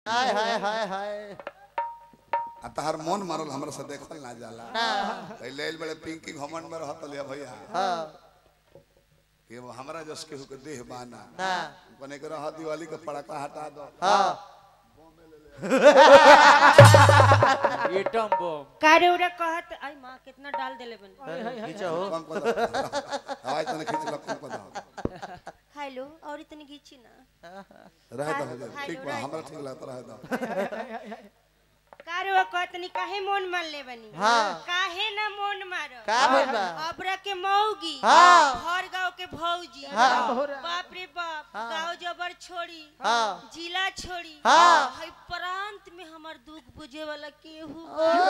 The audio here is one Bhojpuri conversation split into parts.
हाय हाय हाय हाय आ तहार मन मारल हमरा से देखल ना जाला ना पहले आइल बड़े पिंकी घमंड में रहत लिया भैया हाँ कि वो हमरा जस केहू के देह बाना ना बने के रह दिवाली के पड़का हटा दो हाँ एटम बम कारे उरे कहत आई माँ कितना डाल देले बन खींचा हो कम को दो आवाज तने खींच लो कम को दो हेलो और इतनी घीची ना रह दो ठीक बा हमरा ठीक लगता रह दो कारे वो कहतनी काहे मोन मार ले बनी हाँ। काहे ना मोन मारो का भइल बा अबरा के मौगी हाँ। हर गांव के भौजी हाँ। बाप रे बाप गांव जबर छोड़ी हाँ। जिला छोड़ी हाँ। हई प्रांत में हमर दुख बुझे वाला केहू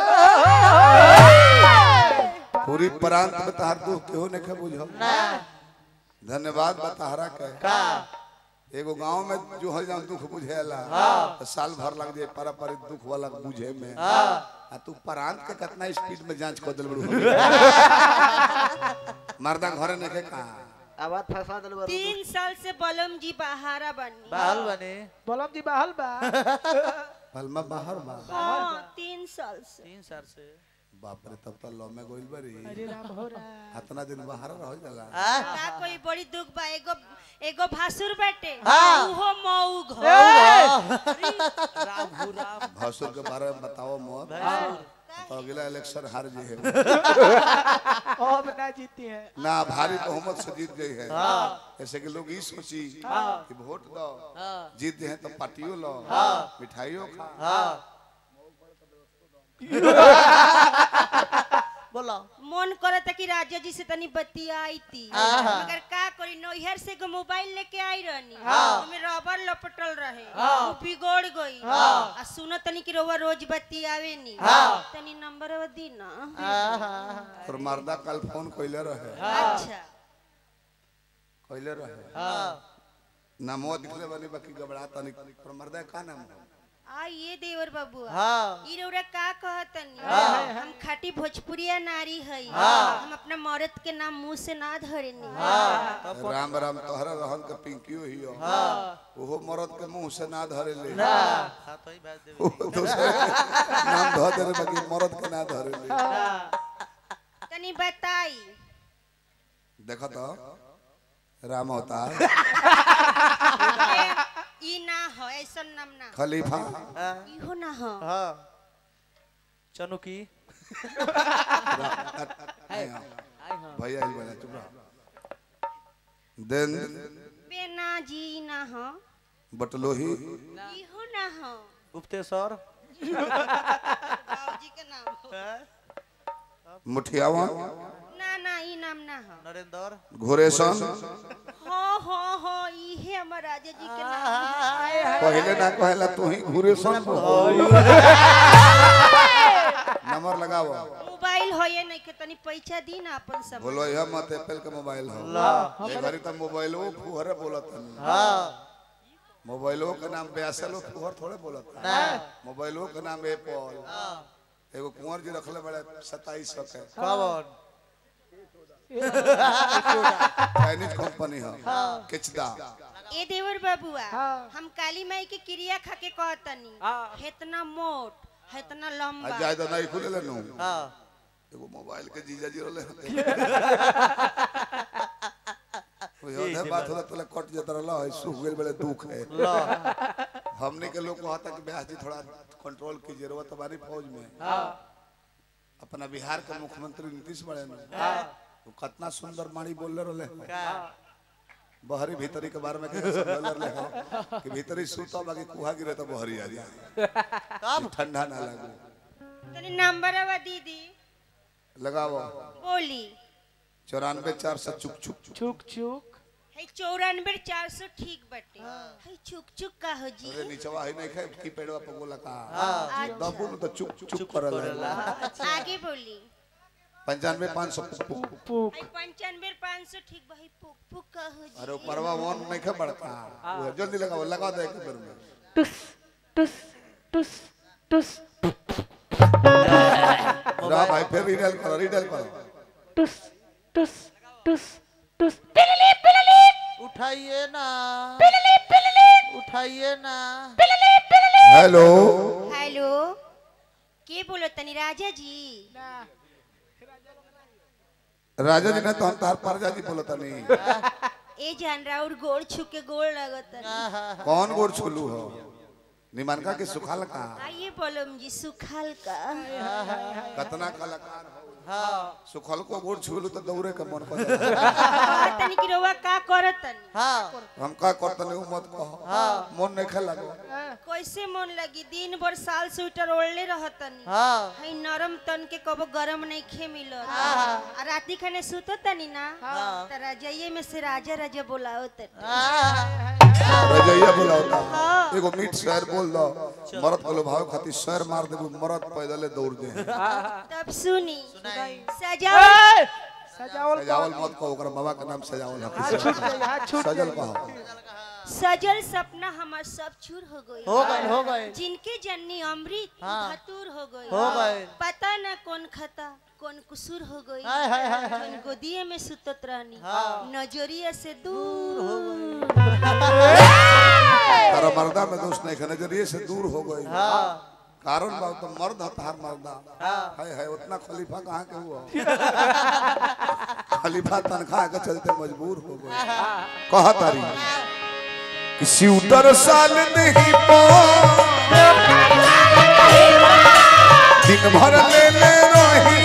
पूरी प्रांत में तहार दुख केहू ने के बुझो ना धन्यवाद बा तहरा के का एगो गांव में जो हर जहाँ दुख बुझेला तो साल भर लग जाए पारंपरिक दुख वाला बुझे में आ तू प्रांत के कितना स्पीड में जांच कर दिल बड़ू मर्दा घरे ने के कहा आवाज फंसा दिल बरू तीन साल से बलम जी बहारा बनी बाहल बने बलम जी बहल बा पलमा बाहर बा हाँ तीन साल से तीन साल से बाप रे तब तो लौ में गोइल बरी अरे राम हो रहा इतना दिन बाहर रह जाला आ का कोई बड़ी दुख बा एगो एगो भासुर बाटे हाँ। उहो मऊ घर राम हो राम भसुर के बारे में बताओ मोर तो अगला इलेक्शन हार जी है अब ना जीती है ना भारी बहुमत से जीत गई है ऐसे कि लोग ये सोची कि वोट दो जीत हैं तो पार्टियों लो मिठाइयों खा हाँ बोलो मन करत कि राजा जी से तनी बतियाई थी आहा। मगर का करी नैहर से एगो मोबाइल लेके आई रहनी हाँ। ओमे रबर लपटल रहे हाँ। वो बिगड़ गई हाँ। आ सुनो तनी कि रोवा रोज बतियावे नी हाँ। तनी नंबर दी ना आहा और मर्दा कल फोन कैले रहे अच्छा कैले रहे हाँ नामो दिखले बनी बाकी घबरा तनी पर मर्दा का नाम है? आ ये देवर बाबू हाँ ई रौरा का कहतनी हाँ। हम खाटी भोजपुरिया नारी हई हाँ। हम अपना मर्द के नाम मुंह से ना धरेनी हाँ तब राम राम तोहरा रहन के पिंकियो ही हो हाँ ओहो मरद के मुंह से ना धरे ले ना हाँ तो ही बात देवे ओहो दूसरे के नाम धो दे बाकी मरद के ना धरे ले तनी बताई देखो तो राम होता ए, ई ना हो ऐसा नाम ना हो। खलीफा हाँ इहो ना हो हाँ चनु की आई हाँ भैया ही बना चुप रहो देन बेना जी ना हो बटलोही इहो ना हो गुप्तेश्वर बाबूजी के नाम हो मुठियावा ना ना ई नाम ना हो नरेंद्र घोरेशन हो हो हो इहे हमर राजा जी के नाम हो। पहले ना कहेला तू ही घोरेशन नंबर लगाओ मोबाइल हो ये नहीं के तनी पैसा दी ना अपन सब बोलो यह मत एप्पल के मोबाइल हो ये घड़ी तो मोबाइल वो फुहरे बोलत है हाँ मोबाइलो के नाम बेअसल लोग फुहर थोड़े बोलत है ना मोबाइलो के नाम एप्पल हाँ एगो कुंवर जी रखले बड़े सत्ताईस सौ के कौन चाइनीज कंपनी है किचदा ए देवर बाबुआ हाँ। हम काली माई के क्रिया खा के कहतनी हाँ। हेतना मोट हेतना लंबा आज जाए तो नहीं खुले लेनु हाँ एगो मोबाइल के जीजा जी रहले ओए ओधे बात होला तोला कट जत रहला है सूख गेल बड़े दुख है लो हमने के लोग कहता कि ब्याह जी थोड़ा कंट्रोल कीजिए रवा तुम्हारी फौज में अपना बिहार के मुख्यमंत्री नीतीश बड़े ने वो कितना सुंदर माड़ी बोल रहे का बहरी भीतरी के बारे में कैसे समझ रहे हैं कि भीतरी सूता बाकी कुहा गिरे तो बहरी आ जाए कब ठंडा ना लगे तनी नंबर वा दीदी लगाओ बोली चौरानवे चार सौ चुक चुक चुक चुक चुक है चौरानवे चार सौ ठीक बटे है चुक चुक का हो जी अरे नीचवा ही नहीं खाए की पेड़वा पे बोला का हाँ दबू न तो चुप चुप करला आगे बोली पंचानवे पाँच सौ पुक पुक है पंचानवे पाँच सौ ठीक भाई पुक पुक का हो जी अरे परवा वन नहीं खा बड़का वो जल्दी लगाओ लगा दे एक बेर में टुस टुस टुस टुस रहा भाई फिर रिडल करो रिडल करो टुस टुस टुस टुस उठाइए ना उठाइए ना हेलो हेलो के बोलो तनी राजा जी राजा जी ने तो हम तार परजा जी बोलता नहीं ए जान राउर गोड़ छू के गोड़ लगत कौन गोड़ छोलू हो निमनका के सुखाल का आइए बोलो जी सुखाल का कतना कलाकार हो हाँ सुखल को गोड़ छोलू तो दौड़े के मन कर कहत तनी कि रउआ का करत तनी हाँ हम का करता नहीं मत कहो मन नहीं खेला कैसे मन लगी दिन भर साल स्वेटर ओढ़ले रहत तनी हाँ हई नरम तन के कबो गरम नहीं खे मिलत आ राती खाने सुतो तनी ना त रजाइए में से राजा राजा बोलाओ तनी रजैया बोला होता एगो मीठ शहर बोल दो मरद को भाव खातिर शहर मार देबू मरद पैदले दौड़ दे तब सुनी सुनाई सजाओ सजावल सजावल मत कहो ओकरा बाबा के नाम सजावल हाथ है छूट गई हाथ छूट सजल गई कहो सजल सपना हमार सब चूर हो गई हो गए हो गए जिनके जननी अमृत हाँ। धतूर हो गई हो गए पता न कौन खता कौन कुसूर हो गई हाय हाय हाय हाय जौन गोदिए में सुतत रहनी हाँ। नजरिया से दूर तारा मर्दा में दोष नहीं है नजरिए से दूर हो गई हाँ कारण बा तो मर्द है तार मर्दा हाँ। है है उतना खलीफा कहाँ के हुआ खलीफा तनख्वाह के चलते मजबूर हो गए कहा तारी किसी उतर साल नहीं पो दिन भर ले ले रही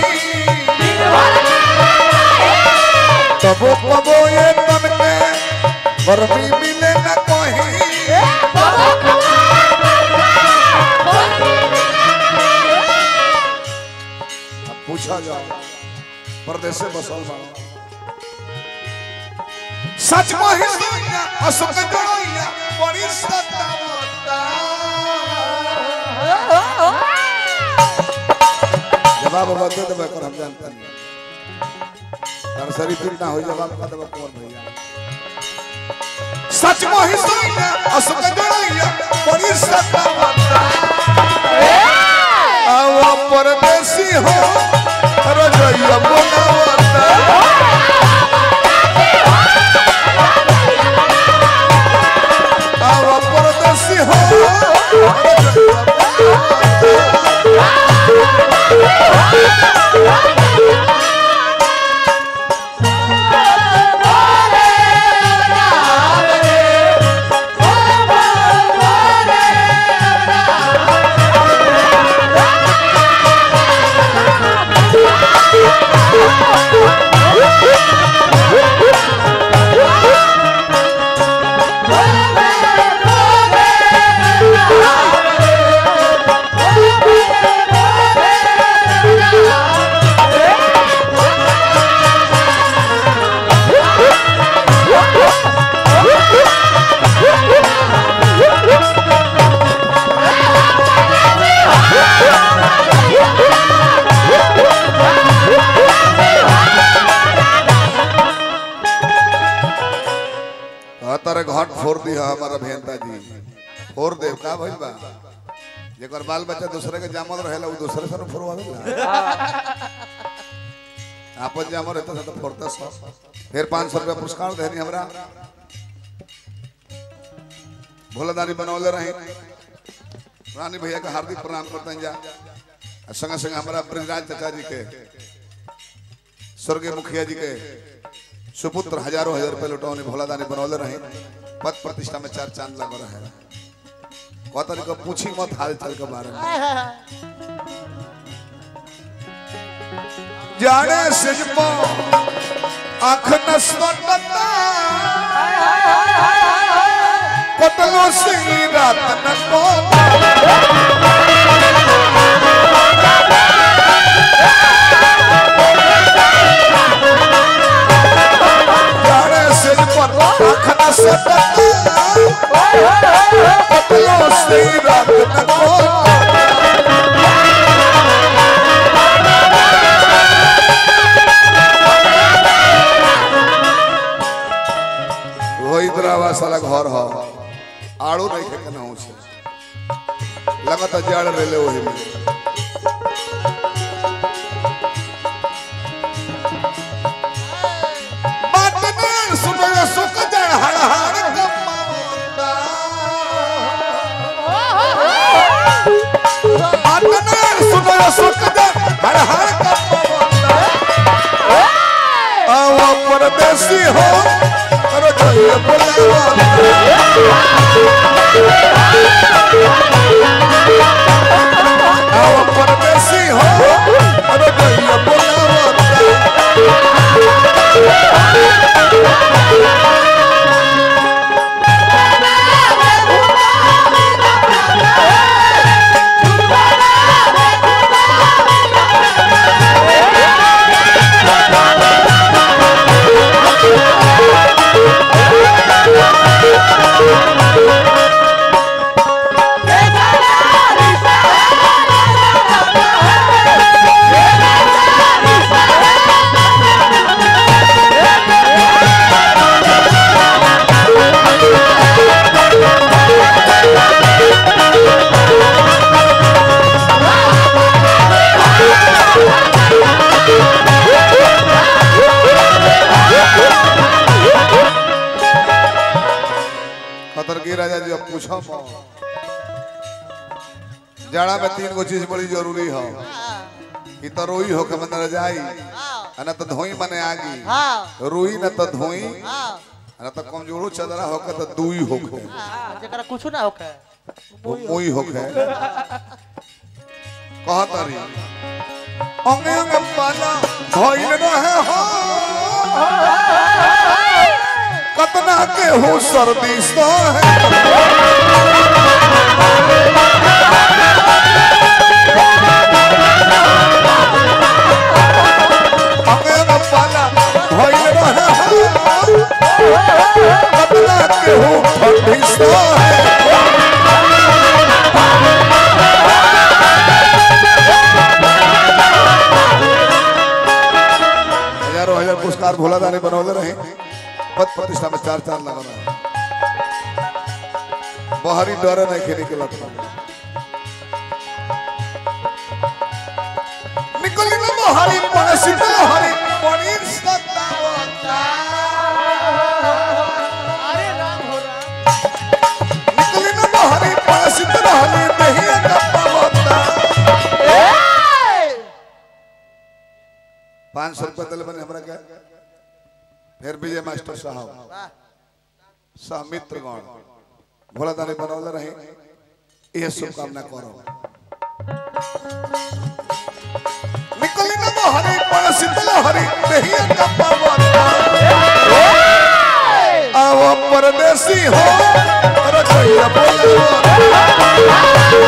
तबो कबो ये तन के गर्मी मिले न कहीं अब पूछा जाओ परदेश से बसल बाड़ो सच मही सोनिया अशोक जोड़िया बड़ी सतावता जवाब अब दे देबे कर हम जानते नहीं नर्सरी फील्ड ना हो जवाब का देबे कौन भैया सच मही सोनिया अशोक जोड़िया बड़ी सतावता आवा परदेसी हो रजैया बोलावता आवा परदेसी हो तारे घाट फोड़ दी हमारा अभियंता जी फोड़ देव का भइल बा जेकर बाल बच्चा दूसरे के जामल रहेला उ दूसरे से न फोड़वावेला आपन जामल रहता था तो फोड़ता सब फिर पाँच सौ रुपया पुरस्कार देनी हमरा भोलादारी बनौले रही रानी भैया का हार्दिक प्रणाम करते हैं जा आ संगे संगे हमारा ब्रजराज चाचा जी के स्वर्गीय मुखिया जी के सुपुत्र हजारों हजार रुपए लुटौनी भोलादानी बनौले रही पद प्रतिष्ठा में चार चांद लग रहे हैं कहता को पूछी मत हाल चाल के बारे में जाने से जपो आँख न सोटता कतलो से रात न को जाने से जपो आँख न सोटता कतलो से रात न को वही द्रावा साला घर हो आड़ू नहीं थे केना से लगता जड़ रेले वही में बात ने सुनो सुख जड़ हड़ हड़ कमावता जाड़ा में तीन गो चीज बड़ी जरूरी हो कि तो रोई हो के मन रजाई आ ना तो धोई मने आगी हाँ रोई ना तो धोई हाँ आ ना तो कमजोरो चदरा हो के तो दुई हो के हाँ, जेकरा कुछ ना होखे मुई हो के कहत रही अंगे अंगे पाला भइल रहे हो कतना के हो सर्दी सो है अंगे अंगे पाला भइल रहे हो कतना के हो ठंडी सो है हजारों हजार पुरस्कार भोला दाने बनौले रहे पद प्रतिष्ठा में चार चार लगा रहे बाहरी डर नहीं खेने के लत निकल निकल बाहरी पड़े शीतल हरी पनीर सतावता अरे राम हो राम निकल निकल बाहरी पड़े शीतल हरी दहिया का पावता पाँच सौ रुपया दिल बने हमरा क्या फिर विजय मास्टर साहब वाह सहमित्रगण भोला दानी बनौले रहे यह शुभकामना करो निकली न हरी पण शीतल हरी नहीं का पावन आओ परदेसी हो रखैया बोलो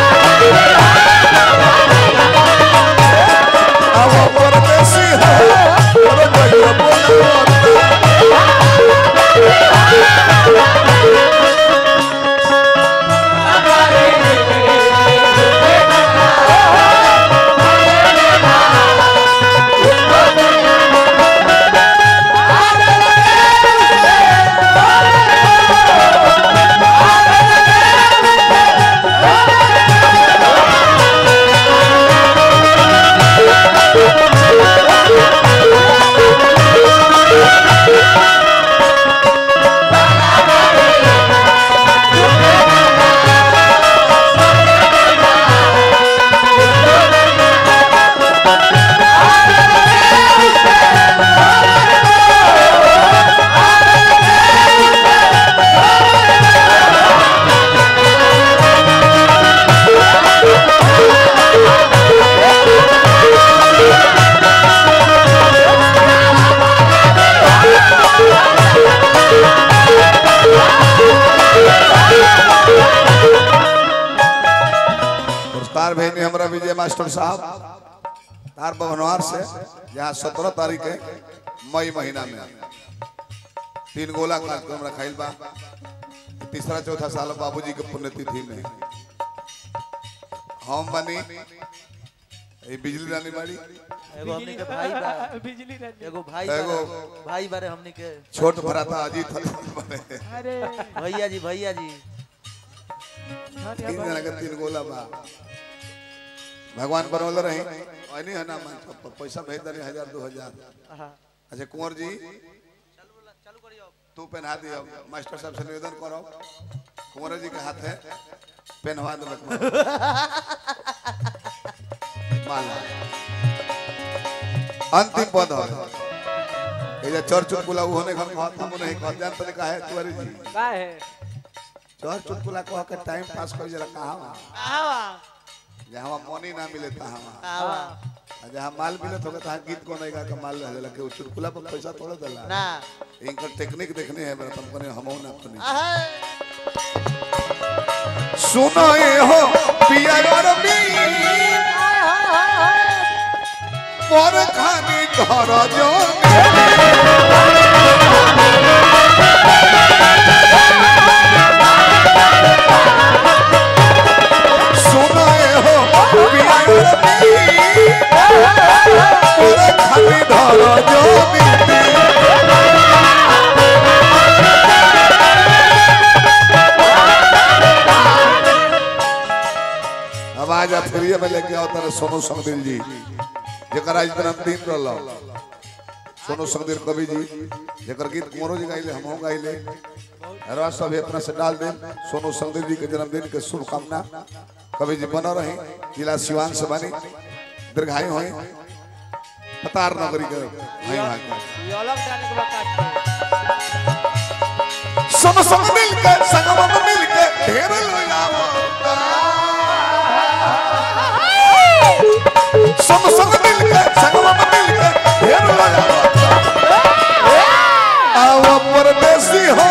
आओ परदेसी हो रखैया बोलो पुरस्कार भेजने हमारा विजय मास्टर साहब तार भवनवार से यहाँ सत्रह तारीख है मई महीना में तीन गोला कार्यक्रम रखाइल बा तीसरा चौथा साल बाबूजी के पुण्यतिथि में हम बनी ये बिजली रानी बाड़ी एगो हमनी के भाई बा बिजली रहती एगो भाई एगो- बा भाई बारे हमनी के छोट भराता अजीत हसन बने अरे भैया जी भैया जी तीन जना के तीन गोला बा भगवान बनौले रही नहीं है ना मन पर पैसा भेज दे हजार दो हजार हाँ अच्छा कुंवर जी तू पहना दियो मास्टर साहब से निवेदन करो कुंवर जी के हाथ है पहनवा दो माला अंतिम पद हो ये जो चर चुटकुला वो होने घर कहत हम नहीं कहत जान तने काहे तुअरी जी का है चर चुटकुला कह के टाइम पास कर जरा कहां आवा जहां मनी ना मिले तहां आवा जहां माल मिले तो तहां गीत को नहीं गा के माल रह जाला के चुटकुला पर पैसा थोड़ा देला ना इनकर टेक्निक देखने है मेरा तुम कने हमहु ना कने आहा सुनो ये हो पिया गरमी पर खानी घर जो सुनो ये हो पिया गरमी पर खानी घर जो बीती अब आज आप फिर में लेके आओ तारे सोनू संगदिल जी जकर आज जन्मदिन रहलो सोनू संगदिल कवि जी जकर गीत कुंवरो जी गाइले हमहु गाइले हरवा सब अपना से डाल दें सोनू संगदिल जी के जन्मदिन के शुभकामना कवि जी बनो रही जिला सिवान से बनी दीर्घायु होई पतार नगरी के भाई भाई ये अलग जाने के बाद काट सब सब मिल के संगम में मिल के ढेर लोग आवो सब सब मिल के संगम में मिल के ढेर लोग आवो आओ परदेसी हो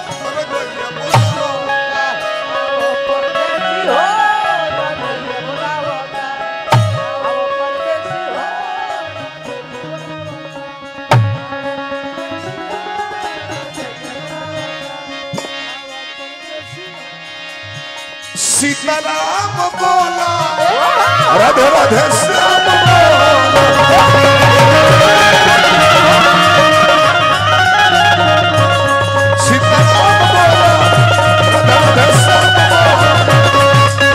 परदेसी हो परदेसी बुलावा आओ परदेसी हो सीताराम बोला राधे राधे श्याम बोला सीताराम बोला राधे राधे श्याम बोला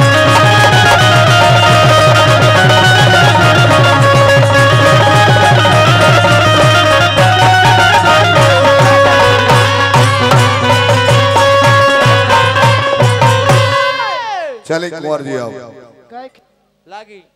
चले कुंवर जी आओ लागी